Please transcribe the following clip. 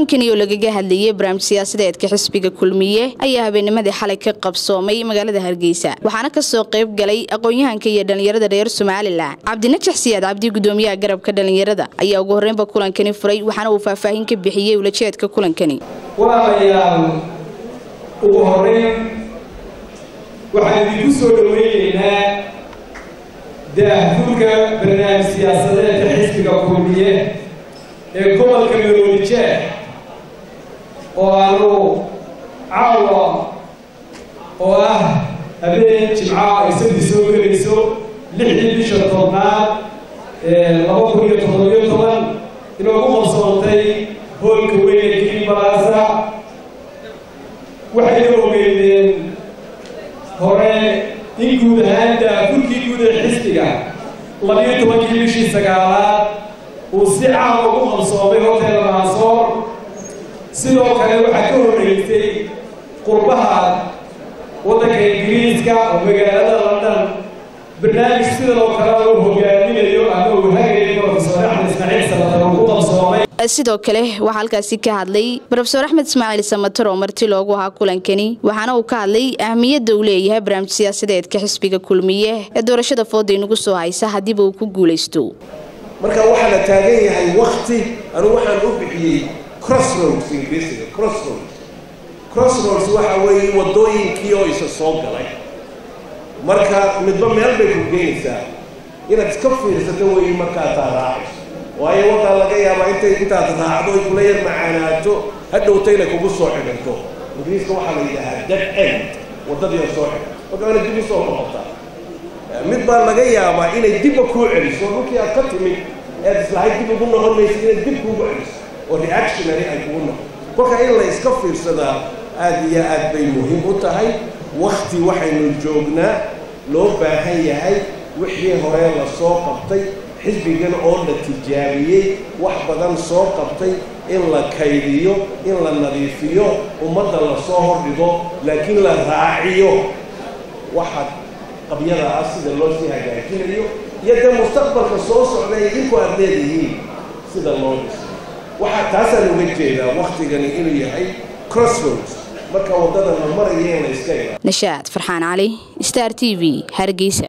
kulankani oo lagaga hadlayay barnaamij siyaasadeedka xisbiga kulmiye ayaa habeennimadii xalay ka qabsoomay magaalada hargeysa waxaana kasoo qayb galay aqoon-yahanka iyo dhallinyarada reer somalilan cabdinajax siyaad cabdi gudoomiyaha garabka dhallinyarada ayaa ugu horreynba kulankani furay waxaana uu faahfaahin ka bixiyey ulajeedka kulankani walaalayaal ugu horeyn waxaan idinku soo dhoweyneynaa daahfurka barnaamij siyaasadeedka xisbiga kulmiye ee gobolka maroodijeex oo aanu caawa oo ah habeen jimcaha ay sabti soo gelayso lixdii bisha tobnaad laba kun iyo toddobiyo toban inoogu qabsoontay hoolka weyne kilibalasa waxayna ogeydeen hore in guud ahaan daafurkii guud ee xisbiga labiyo tobankii bishii sagaalaad uu si caam ugu qabsoomay hotel maasoor sidoo kale waxaa ka horreysay qurbaha waddanka ingiriiska oo magaalada london barnaamij sidan oo kale uu hogaaminayo ama uu hagayo profesor axmed ismaaciil samatar uu ku qabsoomay sidoo kale waxaa halkaasi ka hadlay rofeor axmed ismaaciil samatar oo marti loogu ahaa kulankani waxaana uu ka hadlay ahmiyadda uu leeyahay barnaamij siyaasadeedka xisbiga kulmiye ee doorashada fooda inagu soo haysa haddiiba uu ku guulaysto marka waxaa la taagan yahay wakti anugu waxaan u bixiyey crossroads ingiriisiga crossroads crossroads waxa weeye waddooyinkii oo isa soo galay marka midba meel bay ku geynaysaa inaad iska fiirsato weeye markaad taa raacayso waayo waddaa laga yaabaa intay intaad raacdo ay kula yar macaanaato hadhowta inay kugu soo xidhanto ingiriiska waxaa la yidhaahaa dead end waddadii oo soo xidhan marka inay dib usoo noqotaa mid baa laga yaabaa inay dibba kuu celiso dhulkii aad ka timid ead islahayd dib ugu noqon maysa inay dib kuugu celiso oo reactionary ay kugu noqon kolka in la iska fiirsadaa aad iyo aad bay muhiim u tahay wakti waxaynu joognaa loo baahan yahay wixii hore la soo qabtay xisbigan oo la tijaabiyey wax badan soo qabtay in la kaydiyo in la nadiifiyo ummadda la soo hordhigo laakiin la raaciyo waxa qabyada ah sida loo sii hagaajinayo iyo dee mustaqbalka soo socda idinku aad leedihiin sida loo dhiso waxaa taasaan uga jeedaa waktigani inuu yahay crossroads marka waddada la maraya in la iska ila nashaad farxaan cali star t v hargeysa